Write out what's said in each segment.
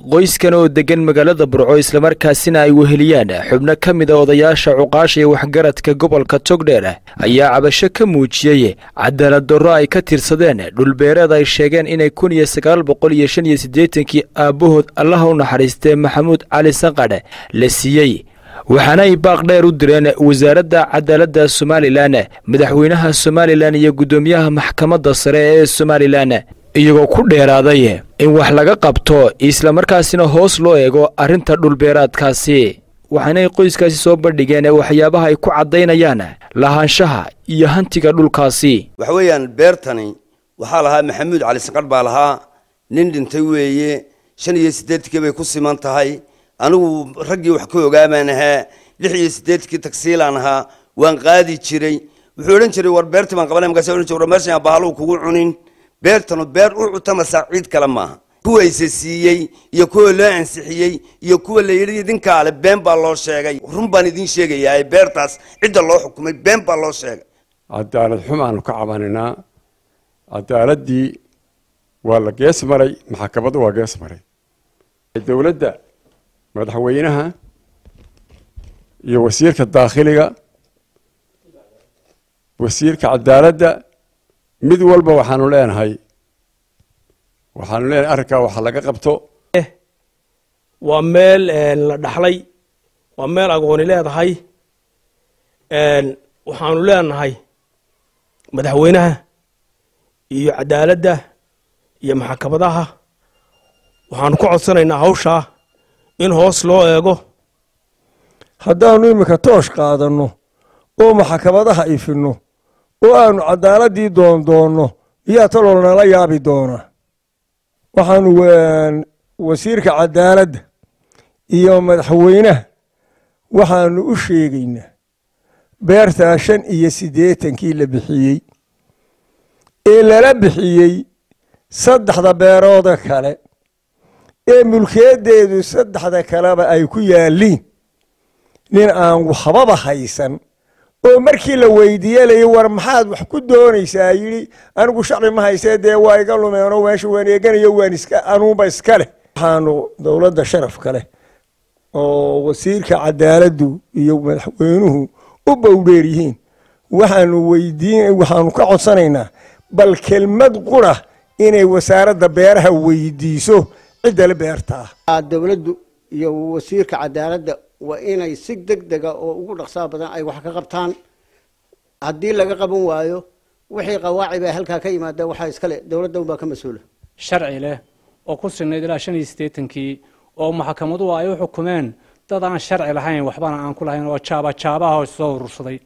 qoyskan oo degan magaalada burco islamarkaasina ay weheliyaan xubno ka mida odayaasha cuqaasha iyo waxgaradka gobolka togdheer ayaa cabasho ka muujiyey cadaalad darro ay ka tirsadeen dhulbeereed ay sheegeen inay kun iyo sagaal boqol iyo shan iyo siddeetankii aabbahood allaha u naxariistee maxamuud cali sanqadhe la siiyey waxaana ay baaq dheer u direen wasaaradda cadaaladda somalilan madaxweynaha somalilan iyo guddoomiyaha maxkamadda sare ee somalilan iyagoo ku dheeraaday in wax laga qabto islamarkaasina hoos loo eego arrinta dhulbeeraadkaasi waxaanay qoyskaasi soo bandhigeen waxyaabaha ay ku caddaynayaan lahaanshaha iyo hantiga dhulkaasi waxa weeyaan beertani waxaa lahaa maxamuud cali sanqadh baa lahaa nin dhintay weeye shan iyo siddeedkii bay ku siman tahay anigu raggii wax ka ogaamaan ahaa lix iyo siddeedkii tagsiilaan ahaa waan qaadi jiray wuxuu odhan jiray war beertii baan qabanay markaas odhan jiray war meeshan bahaluu kugu cunin beertanu beer u cutamasaa ciid kale maaha kuwayse siiyey iyo kuwa loo ansixiyey iyo kuwa la yidhi idinkaale been baa loo sheegay run baan idiin sheegayaa beertaas cidda loo xukumay been baa loo sheegay cadaalad xumaanu ka cabanaynaa cadaaladdii waa la gees maray maxkamaddu waa gees maray dowladda madaxweynaha iyo wasiirka daakhiliga wasiirka cadaaladda mid walba waxaanu leenahay waxaanu leenahay arrinkaa waxa laga qabto waa meel la dhaxlay waa meel agooni leedahay waxaanu leenahay madaxweynaha iyo cadaaladda iyo maxkamadaha waxaanu ka codsanaynaa hawshaa in hoos loo eego haddaannu iminka toosh qaadanno oo maxkamadaha ifinno oo aanu cadaaladii doondoonno yaa taloo nala yaabi doonaa waxaanu wasiirka cadaaladda iyo madaxweynaha waxaanu u sheegaynaa beertaa shan iyo siddeetankii la bixiyey ee lala bixiyey saddexda beerooda kale ee mulkeeddeedu saddexda kaleba ay ku yaalliin nin aan waxbaba haysan oo markii la weydiiye layi war maxaad wax ku doonaysaa yidhi anigu sharci ma haysee dee waa iga lumeenoo meesha waan eeganayo waan iska anuunba iska leh waxaanu dowladda sharafka leh oo wasiirka cadaaladdu iyo madaxweynuhu u bowdheer yihiin waxaanu weydiin waxaanu ka codsanaynaa bal kelmad qura inay wasaaradda beeraha weydiiso ciddale beertaa dowladdu iyo wasiirka cadaaladda waa inay si deg dega oo ugu dhaqsaa badan ay wax ka qabtaan haddii laga qaban waayo wixii qawaaci baa halkaa ka yimaada waxaa iskale dowladda unbaa ka mas-uula sharci leh oo ku sinayd ilaa shan iyo siddeetankii oo maxkamaduhu ay u xukumeen dad aan sharci lahayn waxbana aan ku lahayn oo jaaba jaabaha soo urursaday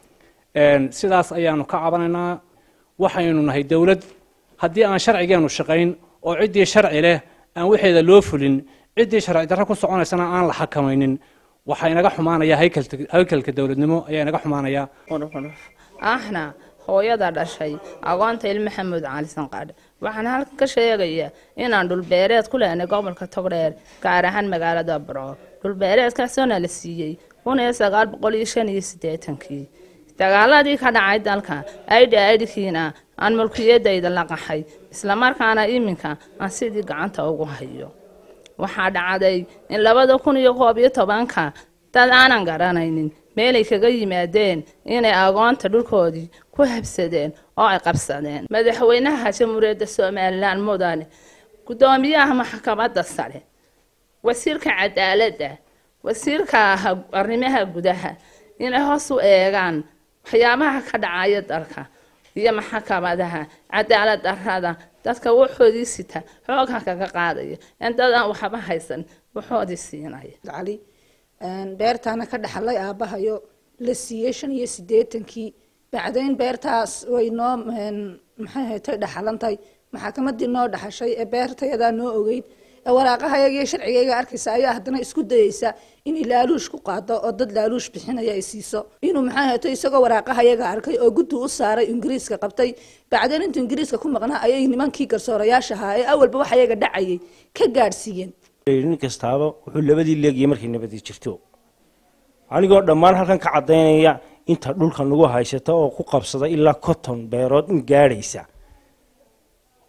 sidaas ayaanu ka cabanaynaa waxaynu nahay dowlad haddii aan sharcigeenu shaqayn oo ciddii sharci leh aan waxeeda loo fulin ciddii sharci darro ku soconaysana aan la xakamaynin waxaa inaga xumaanaya haykalka dowladnimo ayaa inaga xumaanaya ahna hooyada dhashay agoonta il maxamuud cali sanqadhe waxaan halkan ka sheegayaa inaan dhulbeereed ku lehnay gobolka togdheer gaar ahaan magaalada burco dhulbeereedkaasoona la siiyey kun iyo sagaal boqol iyo shan iyo siddeetankii dagaaladii ka dhacay dalka aidhi aidhkiina aan mulkiyadayda la qaxay islamarkaana iminka aan sidii gacanta ugu hayo waxaa dhacday in labada kun iyo koob iyo tobanka dad aanan garanaynin meelay kaga yimaadeen inay agoonta dhulkoodii ku habsadeen oo ay qabsadeen madaxweynaha jamhuuriyadda somalilan mudane guddoomiyaha maxkamadda sare wasiirka cadaaladda wasiirka arrimaha gudaha inay hoos u eegaan waxyaabaha ka dhacaya dalka iyo maxkamadaha cadaalad darrada dadka waxoodii sita xoogha kaga qaadaya in dad aan waxba haysan waxoodii siinaya cali beertaana ka dhaxlay aabbahayo la siiyey shan iyo siddeetankii bacdayn beertaas way noo maxay haytay dhaxalantay maxakamadii noo dhaxashay ee beertayadaa noo ogeyd ee waraaqahayaga iyo sharcigayga arkaysa ayaa haddana isku dayeysa inay laaluush ku qaado oo dad laaluush bixinaya ay siiso inuu maxay hayto isagoo waraaqahayaga arkay oo guddi u saaray ingiriiska qabtay bacdayn intuu ingiriiska ku maqnaa ayay nimankii garsoorayaasha ahaa ee awalba wax ayaga dhacayay ka gaadhsiiyeen nin kastaaba wuxuu labadii leegiyay markay nabadii jirto anigoo dhammaan halkan ka caddaynaya inta dhulka nagu haysata oo ku qabsada ilaa cotton beerood in gaadhaysa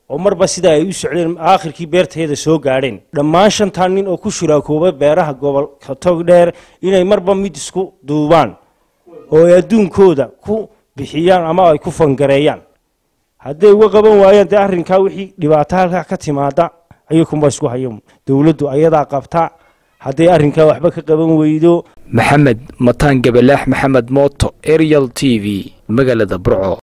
oo marba sidaa ay u socdeen aakhirkii beertayada soo gaadheen dhammaan shantaa nin oo ku shuraakooba beeraha gobolka togdheer inay marba mid isku duubaan oo ay adduunkooda ku bixiyaan ama ay ku fangareeyaan hadday uga qaban waayaan dee arrinkaa wixii dhibaato halkaa ka timaada ayakunba isku hayo dowladdu ayadaa qabta hadday arrinkaa waxba ka qaban weydo maxamed mataan gabalaax maxamed mooto arial t v magaalada burco